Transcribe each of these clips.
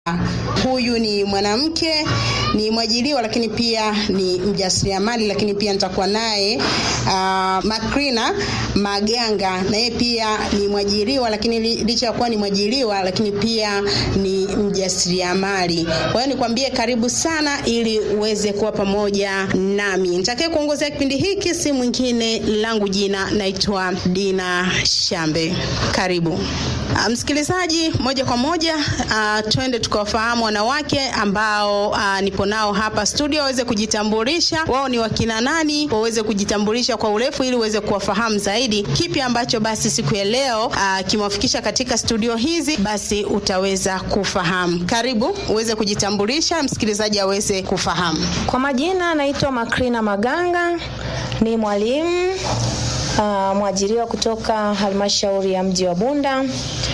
Huyu ni mwanamke, ni mwajiriwa, lakini pia ni mjasiriamali, lakini pia nitakuwa naye uh, Makrina Maganga, na yeye pia ni mwajiriwa, lakini licha ya kuwa ni mwajiriwa, lakini pia ni mjasiriamali. Kwa hiyo nikwambie karibu sana, ili uweze kuwa pamoja nami. Nitakaye kuongozea kipindi hiki si mwingine, langu jina naitwa Dina Shambe. Karibu uh, msikilizaji, moja kwa moja uh, twende tukawafahamu wanawake ambao uh, nipo nao hapa studio waweze kujitambulisha wao ni wakina nani, waweze kujitambulisha kwa urefu ili uweze kuwafahamu zaidi. Kipi ambacho basi siku ya leo uh, kimewafikisha katika studio hizi, basi utaweza kufahamu. Karibu uweze kujitambulisha, msikilizaji aweze kufahamu. Kwa majina naitwa Makrina Maganga, ni mwalimu uh, mwajiriwa kutoka halmashauri ya mji wa Bunda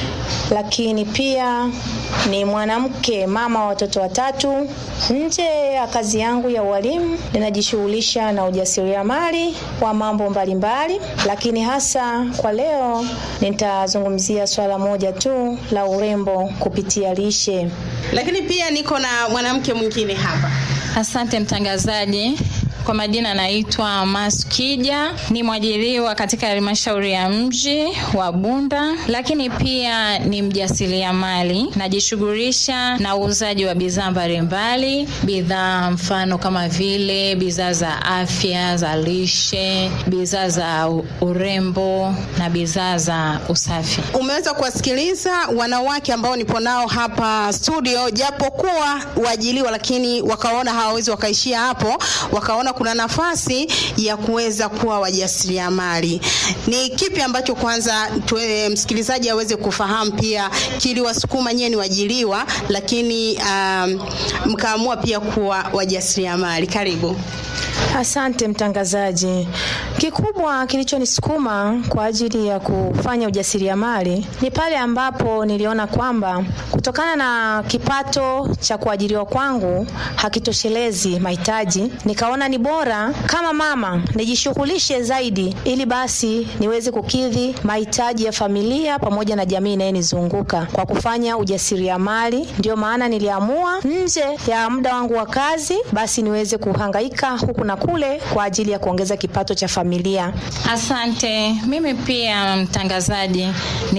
lakini pia ni mwanamke mama wa watoto watatu. Nje ya kazi yangu ya ualimu, ninajishughulisha na ujasiriamali wa mambo mbalimbali mbali, lakini hasa kwa leo nitazungumzia swala moja tu la urembo kupitia lishe. Lakini pia niko na mwanamke mwingine hapa. Asante mtangazaji. Kwa majina naitwa Maskija, ni mwajiriwa katika halmashauri ya mji wa Bunda, lakini pia ni mjasiriamali. Najishughulisha na uuzaji wa bidhaa mbalimbali, bidhaa mfano kama vile bidhaa za afya, za lishe, bidhaa za urembo na bidhaa za usafi. Umeweza kuwasikiliza wanawake ambao nipo nao hapa studio, japokuwa waajiriwa, lakini wakaona hawawezi wakaishia hapo, wakaona kuna nafasi ya kuweza kuwa wajasiriamali. Ni kipi ambacho kwanza tuwe, msikilizaji aweze kufahamu pia kiliwasukuma nyewe ni wajiliwa, lakini um, mkaamua pia kuwa wajasiriamali? Karibu. Asante mtangazaji. Kikubwa kilichonisukuma kwa ajili ya kufanya ujasiriamali ni pale ambapo niliona kwamba kutokana na kipato cha kuajiriwa kwangu hakitoshelezi mahitaji, nikaona ni bora kama mama nijishughulishe zaidi, ili basi niweze kukidhi mahitaji ya familia pamoja na jamii inayenizunguka kwa kufanya ujasiriamali. Ndio maana niliamua nje ya muda wangu wa kazi, basi niweze kuhangaika huku na kule kwa ajili ya kuongeza kipato cha familia. Asante. Mimi pia mtangazaji,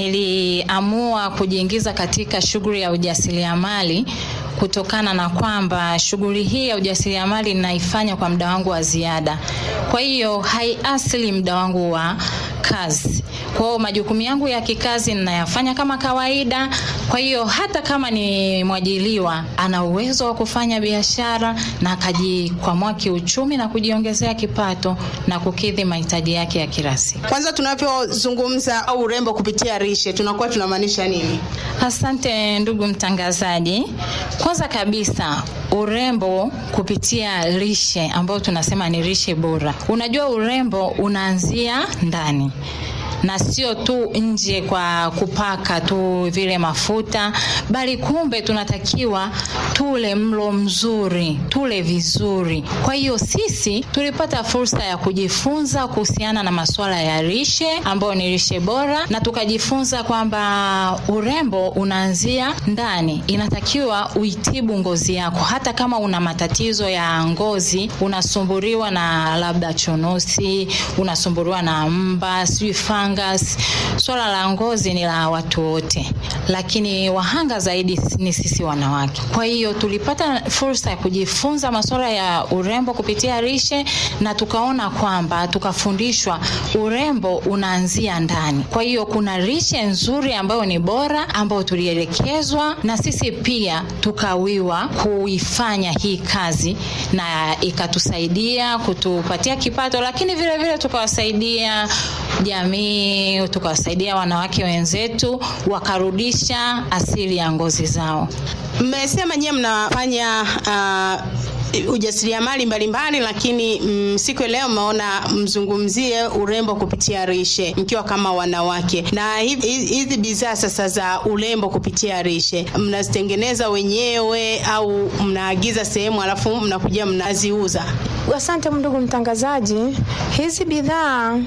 niliamua kujiingiza katika shughuli ya ujasiriamali kutokana na kwamba shughuli hii ya ujasiriamali ninaifanya kwa muda wangu wa ziada, kwa hiyo haiasili muda wangu wa kazi. Kwa hiyo majukumu yangu ya kikazi ninayafanya kama kawaida. Kwa hiyo hata kama ni mwajiliwa, ana uwezo wa kufanya biashara na akajikwamua kiuchumi na kujiongezea kipato na kukidhi mahitaji yake ya kila siku. Kwanza, tunavyozungumza au urembo kupitia lishe tunakuwa tunamaanisha nini? Asante ndugu mtangazaji. Kwanza kabisa urembo kupitia lishe ambayo tunasema ni lishe bora. Unajua urembo unaanzia ndani na sio tu nje kwa kupaka tu vile mafuta, bali kumbe tunatakiwa tule mlo mzuri, tule vizuri. Kwa hiyo sisi tulipata fursa ya kujifunza kuhusiana na masuala ya lishe ambayo ni lishe bora, na tukajifunza kwamba urembo unaanzia ndani. Inatakiwa uitibu ngozi yako, hata kama una matatizo ya ngozi, unasumbuliwa na labda chunusi, unasumbuliwa na mba, sijui fungus. Swala la ngozi ni la watu wote, lakini wahanga zaidi ni sisi wanawake. Kwa hiyo tulipata fursa ya kujifunza masuala ya urembo kupitia lishe, na tukaona kwamba tukafundishwa urembo unaanzia ndani. Kwa hiyo kuna lishe nzuri ambayo ni bora, ambayo tulielekezwa na sisi pia tukawiwa kuifanya hii kazi, na ikatusaidia kutupatia kipato, lakini vile vile tukawasaidia jamii tukawasaidia wanawake wenzetu wakarudisha asili ya ngozi zao. Mmesema nyewe mnafanya uh, ujasiriamali mbalimbali, lakini mm, siku ya leo mmeona mzungumzie urembo kupitia lishe mkiwa kama wanawake, na hizi bidhaa sasa za urembo kupitia lishe mnazitengeneza wenyewe au mnaagiza sehemu alafu mnakuja mnaziuza? Asante ndugu mtangazaji. Hizi bidhaa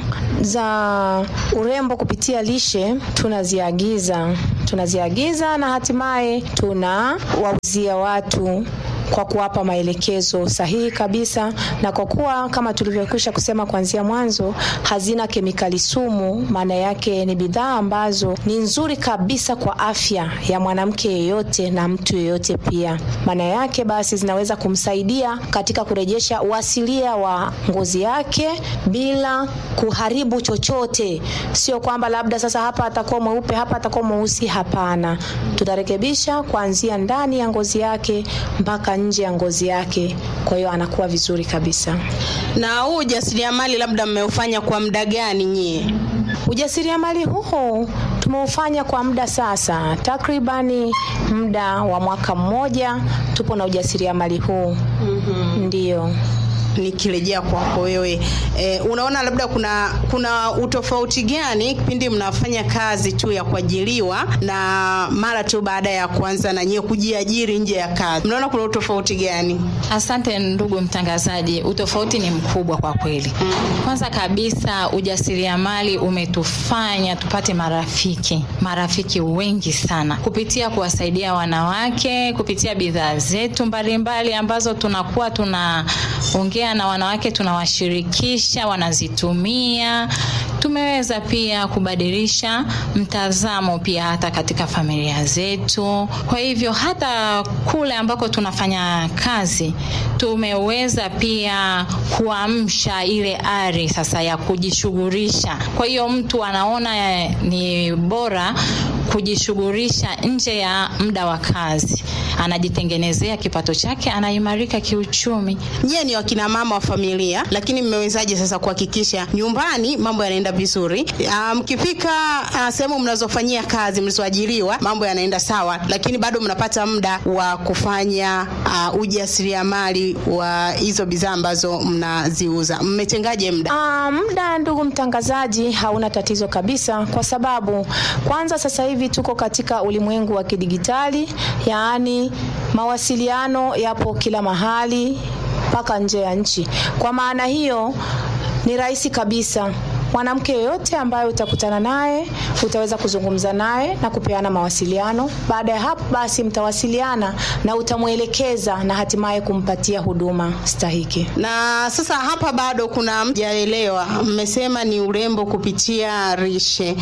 za urembo kupitia lishe tunaziagiza, tunaziagiza na hatimaye tunawauzia watu kwa kuwapa maelekezo sahihi kabisa, na kwa kuwa kama tulivyokwisha kusema kuanzia mwanzo, hazina kemikali sumu. Maana yake ni bidhaa ambazo ni nzuri kabisa kwa afya ya mwanamke yeyote na mtu yeyote pia. Maana yake basi zinaweza kumsaidia katika kurejesha uasilia wa ngozi yake bila kuharibu chochote. Sio kwamba labda sasa hapa atakuwa mweupe, hapa atakuwa mweusi. Hapana, tutarekebisha kuanzia ndani ya ngozi yake mpaka nje ya ngozi yake, kwa hiyo anakuwa vizuri kabisa. Na huu ujasiriamali labda mmeufanya kwa muda gani nyie? Ujasiriamali huu tumeufanya kwa muda sasa, takribani muda wa mwaka mmoja tupo na ujasiriamali huu. mm-hmm. Ndiyo. Nikirejea kwako wewe e, unaona labda kuna kuna utofauti gani kipindi mnafanya kazi tu ya kuajiriwa na mara tu baada ya kuanza na nyewe kujiajiri nje ya kazi, mnaona kuna utofauti gani? Asante ndugu mtangazaji, utofauti ni mkubwa kwa kweli. Kwanza kabisa, ujasiriamali umetufanya tupate marafiki, marafiki wengi sana kupitia kuwasaidia wanawake, kupitia bidhaa zetu mbalimbali ambazo tunakuwa tunaongea na wanawake, tunawashirikisha, wanazitumia. Tumeweza pia kubadilisha mtazamo pia hata katika familia zetu. Kwa hivyo hata kule ambako tunafanya kazi tumeweza pia kuamsha ile ari sasa ya kujishughulisha. Kwa hiyo mtu anaona ni bora kujishughulisha nje ya muda wa kazi, anajitengenezea kipato chake, anaimarika kiuchumi. Nyie ni wakina mama wa familia, lakini mmewezaje sasa kuhakikisha nyumbani mambo yanaenda vizuri? Mkifika um, uh, sehemu mnazofanyia kazi mlizoajiriwa, mambo yanaenda sawa, lakini bado mnapata muda wa kufanya uh, ujasiriamali wa hizo bidhaa ambazo mnaziuza. Mmetengaje muda? Uh, muda ndugu mtangazaji, hauna tatizo kabisa, kwa sababu kwanza sasa hivi tuko katika ulimwengu wa kidigitali, yaani mawasiliano yapo kila mahali mpaka nje ya nchi. Kwa maana hiyo ni rahisi kabisa mwanamke yoyote ambaye utakutana naye utaweza kuzungumza naye na kupeana mawasiliano. Baada ya hapo basi mtawasiliana na utamwelekeza na hatimaye kumpatia huduma stahiki. Na sasa hapa bado kuna mjaelewa, mmesema ni urembo kupitia rishe,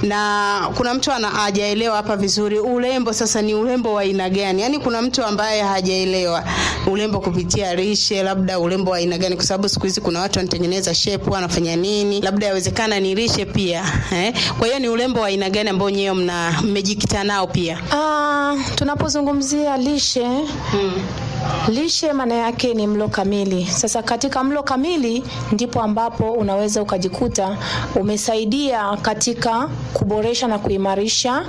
na kuna mtu hajaelewa hapa vizuri. Urembo sasa ni urembo wa aina gani? Yaani kuna mtu ambaye hajaelewa urembo kupitia rishe, labda urembo wa aina gani? Kwa sababu siku hizi kuna watu wanatengeneza shape, wanafanya nini, labda yawezekana ni lishe pia eh? Kwa hiyo ni urembo wa aina gani ambao nyewe mna mmejikita nao pia? Uh, tunapozungumzia lishe hmm. Lishe maana yake ni mlo kamili. Sasa katika mlo kamili ndipo ambapo unaweza ukajikuta umesaidia katika kuboresha na kuimarisha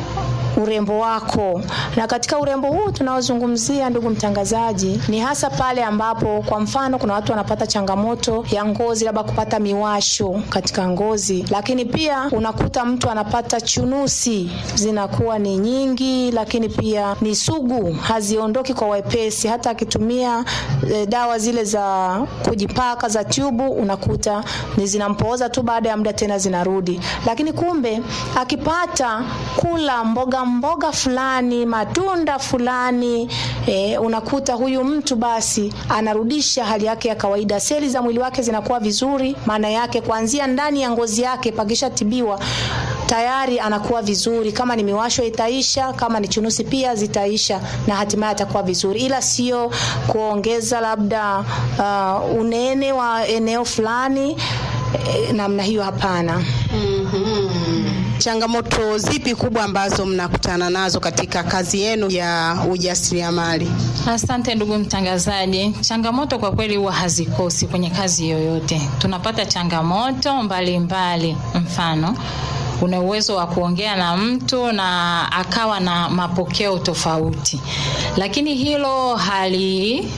urembo wako. Na katika urembo huu tunaozungumzia, ndugu mtangazaji, ni hasa pale ambapo kwa mfano kuna watu wanapata changamoto ya ngozi, labda kupata miwasho katika ngozi, lakini pia unakuta mtu anapata chunusi zinakuwa ni nyingi, lakini pia ni sugu, haziondoki kwa wepesi. Hata akitumia e, dawa zile za kujipaka za tubu, unakuta ni zinampooza tu, baada ya muda tena zinarudi. Lakini kumbe akipata kula mboga mboga fulani matunda fulani e, unakuta huyu mtu basi anarudisha hali yake ya kawaida, seli za mwili wake zinakuwa vizuri. Maana yake kuanzia ndani ya ngozi yake pakishatibiwa tayari anakuwa vizuri. Kama ni miwasho itaisha, kama ni chunusi pia zitaisha, na hatimaye atakuwa vizuri, ila sio kuongeza labda uh, unene wa eneo fulani e, namna hiyo, hapana. mm-hmm. Changamoto zipi kubwa ambazo mnakutana nazo katika kazi yenu ya ujasiriamali? Asante ndugu mtangazaji. Changamoto kwa kweli huwa hazikosi kwenye kazi yoyote. Tunapata changamoto mbalimbali mbali. Mfano, una uwezo wa kuongea na mtu na akawa na mapokeo tofauti, lakini hilo hali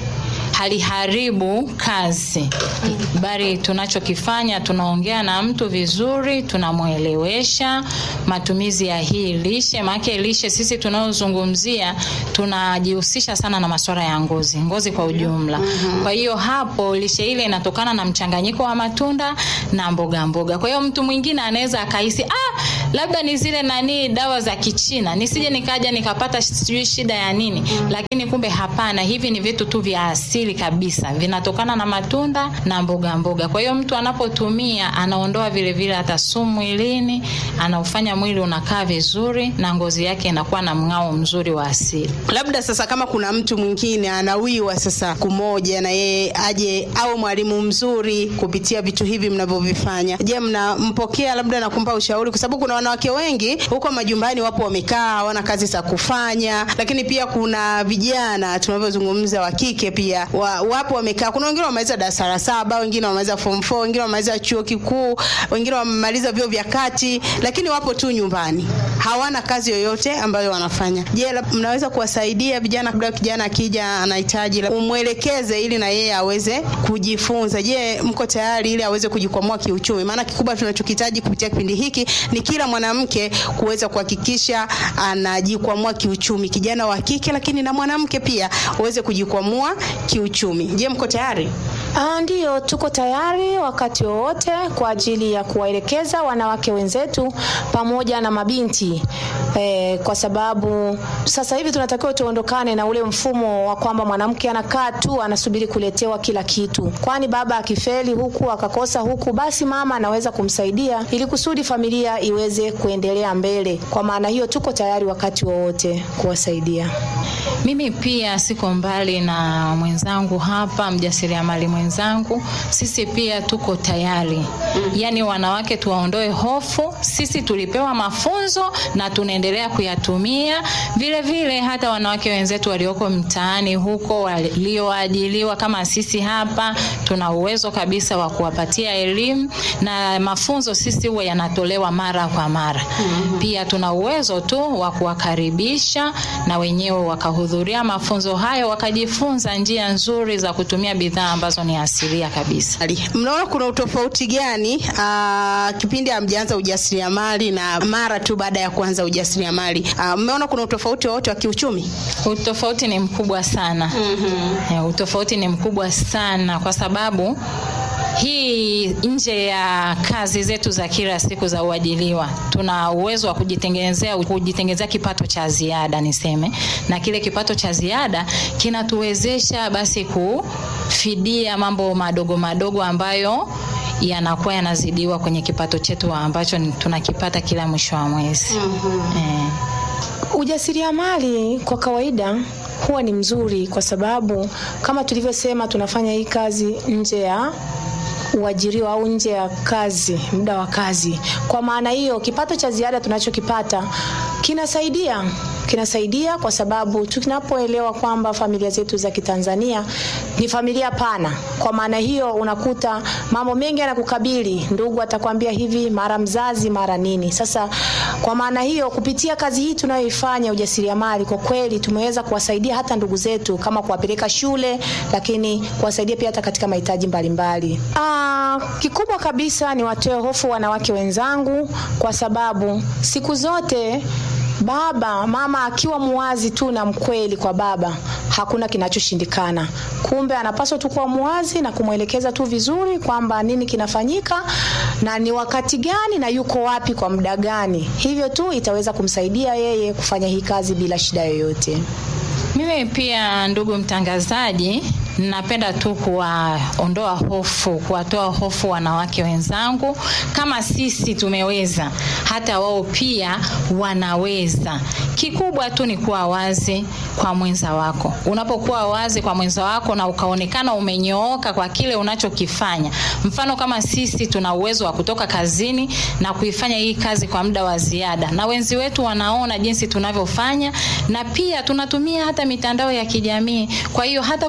haliharibu kazi, bali tunachokifanya tunaongea na mtu vizuri, tunamwelewesha matumizi ya hii lishe. Maana lishe sisi tunaozungumzia tunajihusisha sana na masuala ya ngozi, ngozi kwa ujumla. Kwa hiyo hapo lishe ile inatokana na mchanganyiko wa matunda na mboga mboga. Kwa hiyo mtu mwingine anaweza akahisi ah, labda ni zile nani dawa za Kichina, nisije nikaja nikapata sijui shida ya nini, lakini kumbe hapana, hivi ni vitu tu vya asili kabisa, vinatokana na matunda na mboga mboga. Kwa hiyo mtu anapotumia anaondoa vile vile hata sumu mwilini, anaufanya mwili unakaa vizuri na ngozi yake inakuwa na mng'ao mzuri wa asili. Labda sasa kama kuna mtu mwingine anawiwa sasa kumoja na yeye aje au mwalimu mzuri kupitia vitu hivi mnavyovifanya, je, mnampokea labda na kumpa ushauri? Kwa sababu kuna wanawake wengi huko majumbani wapo wamekaa, hawana kazi za kufanya, lakini pia kuna vijana tunavyozungumza wa kike pia wa, wapo wamekaa. Kuna wengine wamaliza darasa la saba, wengine wamaliza form 4, wengine wamaliza chuo kikuu, wengine wamemaliza vyuo vya kati, lakini wapo tu nyumbani, hawana kazi yoyote ambayo wanafanya. Je, mnaweza kuwasaidia vijana, labda kijana akija anahitaji umwelekeze ili na yeye aweze kujifunza. Je, mko tayari ili aweze kujikwamua kiuchumi? Maana kikubwa tunachokihitaji kupitia kipindi hiki ni kila mwanamke kuweza kuhakikisha anajikwamua kiuchumi, kijana wa kike, lakini na mwanamke pia uweze kujikwamua kiuchumi. Je, mko tayari? Ah, ndiyo, tuko tayari wakati wowote kwa ajili ya kuwaelekeza wanawake wenzetu pamoja na mabinti e, kwa sababu sasa hivi tunatakiwa tuondokane na ule mfumo wa kwamba mwanamke anakaa tu anasubiri kuletewa kila kitu, kwani baba akifeli huku akakosa huku, basi mama anaweza kumsaidia ili kusudi familia iweze kuendelea mbele. Kwa maana hiyo, tuko tayari wakati wowote kuwasaidia. Mimi pia siko mbali na mwenzangu hapa, mjasiriamali mwenzangu. Sisi pia tuko tayari mm. Yaani wanawake tuwaondoe hofu. Sisi tulipewa mafunzo na tunaendelea kuyatumia vile vile. Hata wanawake wenzetu walioko mtaani huko walioajiliwa kama sisi hapa, tuna uwezo kabisa wa kuwapatia elimu na mafunzo. Sisi huwa yanatolewa mara kwa mara mm -hmm. Pia tuna uwezo tu wa kuwakaribisha na wenyewe wakahudhuria mafunzo hayo wakajifunza njia nzuri za kutumia bidhaa ambazo ni asilia kabisa. Mnaona kuna utofauti gani aa, kipindi hamjaanza ujasiriamali na mara tu baada ya kuanza ujasiriamali? Mmeona kuna utofauti wowote wa kiuchumi? Utofauti ni mkubwa sana. mm-hmm. Ya, utofauti ni mkubwa sana kwa sababu hii nje ya kazi zetu za kila siku za uajiliwa, tuna uwezo wa kujitengenezea kujitengenezea kipato cha ziada niseme, na kile kipato cha ziada kinatuwezesha basi kufidia mambo madogo madogo ambayo yanakuwa yanazidiwa kwenye kipato chetu ambacho tunakipata kila mwisho wa mwezi. mm-hmm. eh. Ujasiriamali kwa kawaida huwa ni mzuri kwa sababu kama tulivyosema, tunafanya hii kazi nje ya uajiriwa au nje ya kazi, muda wa kazi. Kwa maana hiyo, kipato cha ziada tunachokipata kinasaidia kinasaidia kwa sababu tunapoelewa kwamba familia zetu za Kitanzania ni familia pana. Kwa maana hiyo, unakuta mambo mengi yanakukabili, ndugu atakwambia hivi, mara mzazi, mara nini. Sasa kwa maana hiyo, kupitia kazi hii tunayoifanya ujasiriamali, kwa kweli tumeweza kuwasaidia hata ndugu zetu kama kuwapeleka shule, lakini kuwasaidia pia hata katika mahitaji mbalimbali. Ah, kikubwa kabisa ni watoe hofu wanawake wenzangu, kwa sababu siku zote baba mama akiwa muwazi tu na mkweli kwa baba, hakuna kinachoshindikana. Kumbe anapaswa tu kuwa muwazi na kumwelekeza tu vizuri kwamba nini kinafanyika na ni wakati gani na yuko wapi kwa muda gani. Hivyo tu itaweza kumsaidia yeye kufanya hii kazi bila shida yoyote. Mimi pia ndugu mtangazaji, napenda tu kuwaondoa hofu, kuwatoa hofu wanawake wenzangu. Kama sisi tumeweza, hata wao pia wanaweza. Kikubwa tu ni kuwa wazi kwa mwenza wako. Unapokuwa wazi kwa mwenza wako na ukaonekana umenyooka kwa kile unachokifanya, mfano kama sisi tuna uwezo wa kutoka kazini na kuifanya hii kazi kwa muda wa ziada, na wenzi wetu wanaona jinsi tunavyofanya, na pia tunatumia hata mitandao ya kijamii. Kwa hiyo hata kupitia yale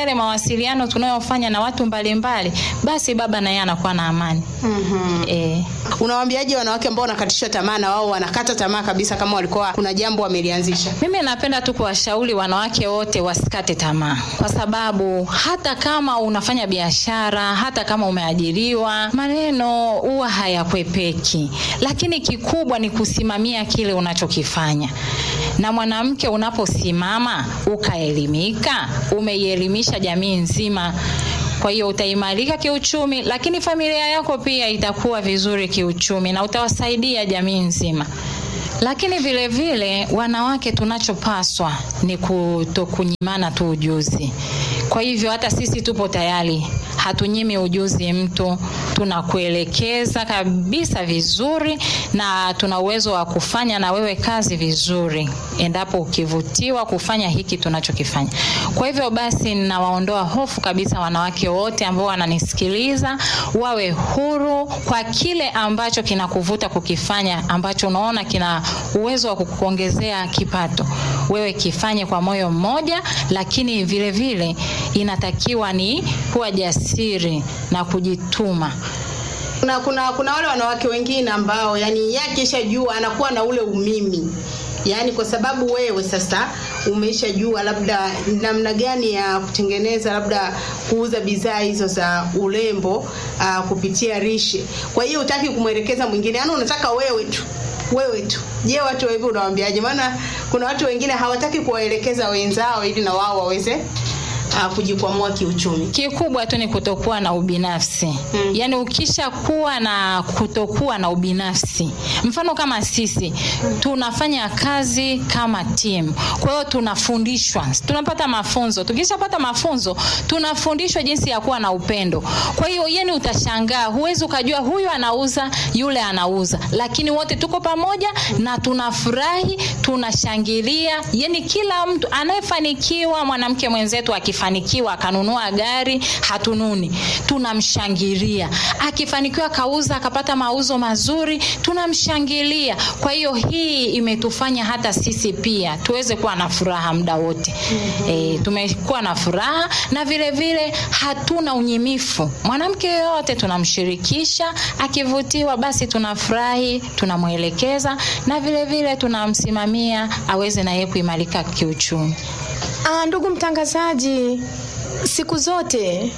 yale mawasiliano tunayofanya na watu mbalimbali, basi baba naye anakuwa na amani. Mhm. Eh. Unawaambiaje wanawake ambao wanakatishwa tamaa na wao wanakata tamaa kabisa kama walikuwa kuna jambo wamelianzisha? Mimi napenda tu kuwashauri wanawake wote wasikate tamaa, kwa sababu hata kama unafanya biashara, hata kama umeajiriwa, maneno huwa hayakwepeki, lakini kikubwa ni kusimamia kile unachokifanya. Na mwanamke unaposimama ukaelimika, umeielimisha jamii nzima kwa hiyo utaimarika kiuchumi, lakini familia yako pia itakuwa vizuri kiuchumi na utawasaidia jamii nzima. Lakini vile vile wanawake, tunachopaswa ni kutokunyimana tu ujuzi. Kwa hivyo hata sisi tupo tayari, hatunyimi ujuzi mtu, tunakuelekeza kabisa vizuri, na tuna uwezo wa kufanya na wewe kazi vizuri, endapo ukivutiwa kufanya hiki tunachokifanya. Kwa hivyo basi, ninawaondoa hofu kabisa wanawake wote ambao wananisikiliza, wawe huru kwa kile ambacho kinakuvuta kukifanya, ambacho unaona kina uwezo wa kukuongezea kipato, wewe kifanye kwa moyo mmoja, lakini vile vile inatakiwa ni kuwa jasiri na kujituma. Kuna, kuna, kuna wale wanawake wengine ambao yani yakishajua anakuwa na ule umimi yaani kwa sababu wewe sasa umeshajua labda namna gani ya kutengeneza labda kuuza bidhaa hizo za urembo uh, kupitia rishe kwa hiyo utaki kumwelekeza mwingine yaani unataka wewe tu wewe tu je watu hivi unawaambiaje maana kuna watu wengine hawataki kuwaelekeza wenzao ili na wao waweze uh, kujikwamua kiuchumi Kikubwa tu ni kutokuwa na ubinafsi Mm. yaani, ukisha kuwa na kutokuwa na ubinafsi, mfano kama sisi tunafanya kazi kama timu, kwa hiyo tunafundishwa, tunapata mafunzo. Tukishapata mafunzo, tunafundishwa jinsi ya kuwa na upendo. Kwa hiyo yani, utashangaa, huwezi ukajua huyu anauza, yule anauza, lakini wote tuko pamoja na tunafurahi, tunashangilia. Yani kila mtu anayefanikiwa, mwanamke mwenzetu akifanikiwa akanunua gari, hatununi, tunamshangilia. Akifanikiwa akauza akapata mauzo mazuri, tunamshangilia. Kwa hiyo hii imetufanya hata sisi pia tuweze kuwa na furaha muda wote. E, tumekuwa na furaha na vile vile hatuna unyimifu. Mwanamke yoyote tunamshirikisha, akivutiwa basi tunafurahi, tunamwelekeza na vile vile tunamsimamia aweze na yeye kuimarika kiuchumi. Ah, ndugu mtangazaji, siku zote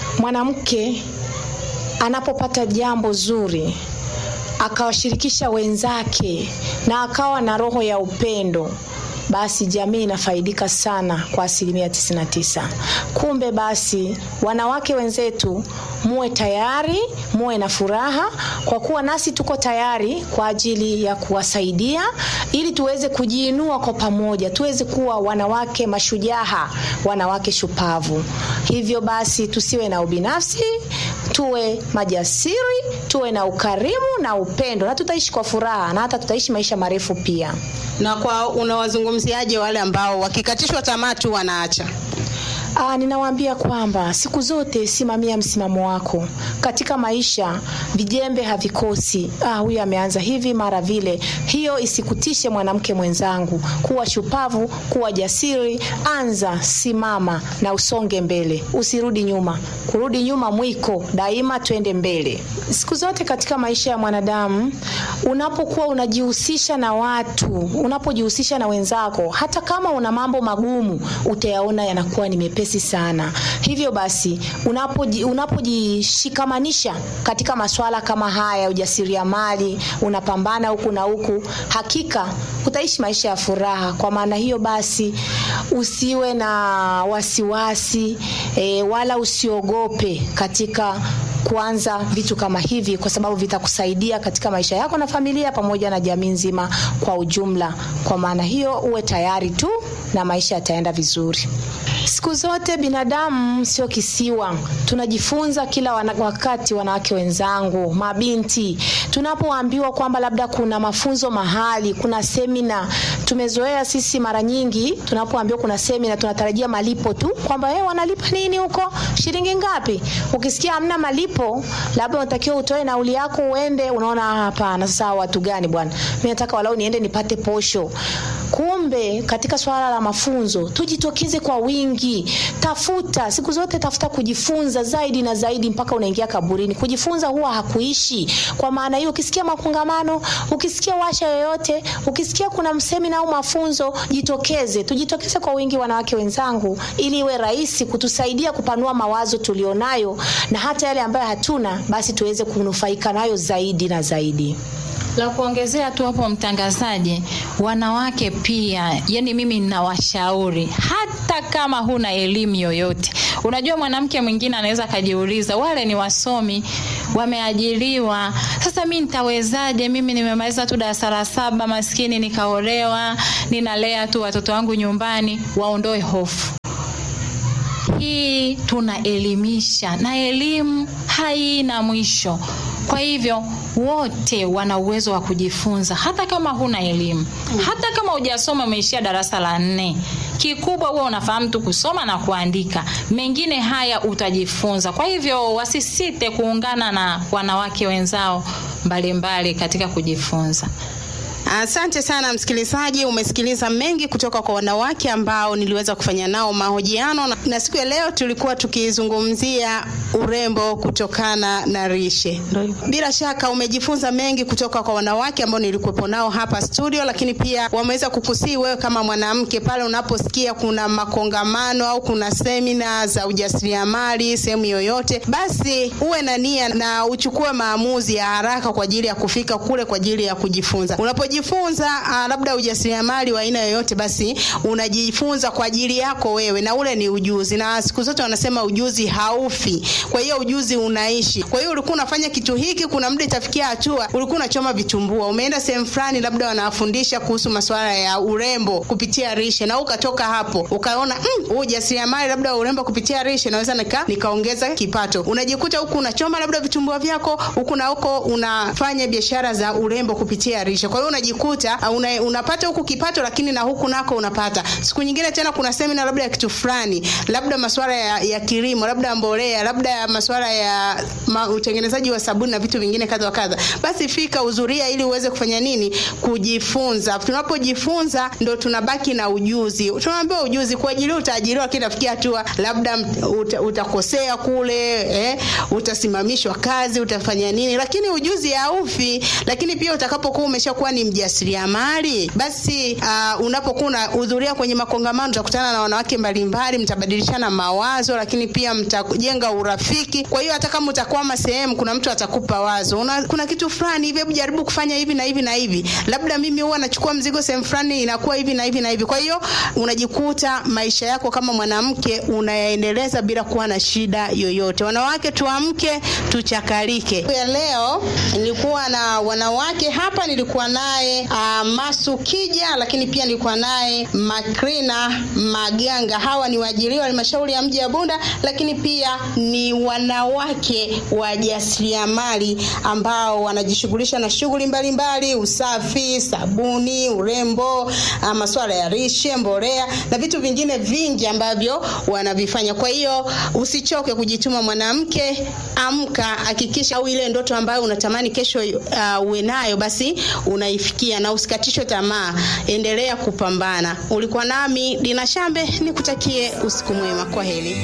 mwanamke anapopata jambo zuri akawashirikisha wenzake na akawa na roho ya upendo basi jamii inafaidika sana kwa asilimia 99. Kumbe basi, wanawake wenzetu, muwe tayari, muwe na furaha, kwa kuwa nasi tuko tayari kwa ajili ya kuwasaidia ili tuweze kujiinua kwa pamoja, tuweze kuwa wanawake mashujaa, wanawake shupavu. Hivyo basi, tusiwe na ubinafsi, tuwe majasiri, tuwe na ukarimu na upendo, na tutaishi kwa furaha na hata tutaishi maisha marefu pia. na kwa unawazungumziaje wale ambao wakikatishwa tamaa tu wanaacha Aa, ninawaambia kwamba siku zote simamia msimamo wako katika maisha. Vijembe havikosi. Ah, huyu ameanza hivi mara vile. Hiyo isikutishe mwanamke mwenzangu, kuwa shupavu, kuwa jasiri. Anza, simama na usonge mbele, usirudi nyuma. Kurudi nyuma mwiko, daima twende mbele. Siku zote katika maisha ya mwanadamu, unapokuwa unajihusisha na watu, unapojihusisha na wenzako, hata kama una mambo magumu, utayaona yanakuwa ni mepesi sana. Hivyo basi, unapoji- unapojishikamanisha katika masuala kama haya, ujasiriamali, unapambana huku na huku, hakika utaishi maisha ya furaha. Kwa maana hiyo basi, usiwe na wasiwasi e, wala usiogope katika kuanza vitu kama hivi, kwa sababu vitakusaidia katika maisha yako na familia pamoja na jamii nzima kwa ujumla. Kwa maana hiyo, uwe tayari tu na maisha yataenda vizuri. Siku zote binadamu sio kisiwa, tunajifunza kila wana, wakati. Wanawake wenzangu, mabinti, tunapoambiwa kwamba labda kuna mafunzo mahali, kuna semina, tumezoea sisi mara nyingi tunapoambiwa kuna semina tunatarajia malipo tu, kwamba eh, wanalipa nini huko, shilingi ngapi? Ukisikia hamna malipo, labda unatakiwa utoe nauli yako uende, unaona "Ah, hapana, sasa hawa watu gani bwana, mimi nataka walau niende nipate posho. kumbe katika swala la mafunzo tujitokeze kwa wingi tafuta siku zote tafuta kujifunza zaidi na zaidi mpaka unaingia kaburini kujifunza huwa hakuishi kwa maana hiyo ukisikia makongamano ukisikia washa yoyote ukisikia kuna msemina au mafunzo jitokeze tujitokeze kwa wingi wanawake wenzangu ili iwe rahisi kutusaidia kupanua mawazo tulionayo na hata yale ambayo hatuna basi tuweze kunufaika nayo zaidi na zaidi la kuongezea tu hapo mtangazaji wanawake pia yani mimi ninawashauri hata kama huna elimu yoyote unajua mwanamke mwingine anaweza akajiuliza wale ni wasomi wameajiriwa sasa mi nitawezaje mimi nimemaliza tu darasa la saba maskini nikaolewa ninalea tu watoto wangu nyumbani waondoe hofu hii tunaelimisha na elimu haina mwisho kwa hivyo wote wana uwezo wa kujifunza hata kama huna elimu hata kama hujasoma umeishia darasa la nne kikubwa huwa unafahamu tu kusoma na kuandika mengine haya utajifunza kwa hivyo wasisite kuungana na wanawake wenzao mbalimbali mbali katika kujifunza Asante sana msikilizaji, umesikiliza mengi kutoka kwa wanawake ambao niliweza kufanya nao mahojiano na, na siku ya leo tulikuwa tukizungumzia urembo kutokana na rishe. Bila shaka umejifunza mengi kutoka kwa wanawake ambao nilikuwepo nao hapa studio, lakini pia wameweza kukusii wewe kama mwanamke pale unaposikia kuna makongamano au kuna semina za ujasiriamali sehemu yoyote, basi uwe na nia na uchukue maamuzi ya haraka kwa ajili ya kufika kule kwa ajili ya kujifunza. Unapojifunza uh, labda ujasiriamali wa aina yoyote, basi unajifunza kwa ajili yako wewe, na ule ni ujuzi, na siku zote wanasema ujuzi haufi. Kwa hiyo ujuzi unaishi. Kwa hiyo ulikuwa unafanya kitu hiki, kuna muda itafikia hatua ulikuwa unachoma vitumbua, umeenda sehemu fulani, labda wanafundisha kuhusu masuala ya urembo kupitia rishe, na ukatoka hapo ukaona mm, ujasiriamali labda urembo kupitia rishe naweza nika nikaongeza kipato. Unajikuta huku unachoma labda vitumbua vyako, huku na huko unafanya biashara za urembo kupitia rishe. Kwa hiyo unajikuta uh, una, unapata huku kipato, lakini na huku nako unapata. Siku nyingine tena kuna semina labda ya kitu fulani, labda masuala ya, ya kilimo, labda mbolea, labda masuala ya ma, utengenezaji wa sabuni na vitu vingine kadha wa kadha, basi fika uzuria ili uweze kufanya nini? Kujifunza. Tunapojifunza ndo tunabaki na ujuzi. Tunaambiwa ujuzi kuajiriwa, utaajiriwa, lakini nafikia hatua labda uta, utakosea kule eh, utasimamishwa kazi, utafanya nini, lakini ujuzi haufi. Lakini pia utakapokuwa umeshakuwa ni mjasiriamali, basi uh, unapokuwa unahudhuria kwenye makongamano utakutana na wanawake mbalimbali, mtabadilishana mawazo, lakini pia mtajenga urafiki. Kwa hiyo hata kama utakwama sehemu, kuna mtu atakupa wazo, una, kuna kitu fulani hivi, hebu jaribu kufanya hivi na hivi na hivi, labda mimi huwa nachukua mzigo sehemu fulani, inakuwa hivi na hivi na hivi. Kwa hiyo unajikuta maisha yako kama mwanamke unayaendeleza bila kuwa na shida yoyote. Wanawake tuamke, tuchakalike. Ya leo nilikuwa na wanawake hapa, nilikuwa naye uh, Masu Kija, lakini pia nilikuwa naye Makrina Maganga. Hawa ni waajiriwa halmashauri ya mji wa Bunda, lakini pia ni wanawake wajasiriamali ambao wanajishughulisha na shughuli mbalimbali, usafi, sabuni, urembo, uh, masuala ya rishe, mbolea na vitu vingine vingi ambavyo wanavifanya. Kwa hiyo usichoke kujituma mwanamke, amka, hakikisha au ile ndoto ambayo unatamani kesho uh, uwe nayo basi unaifikia na usikatishwe tamaa, endelea kupambana. Ulikuwa nami Dina Shambe, nikutakie usiku mwema. Kwa heri.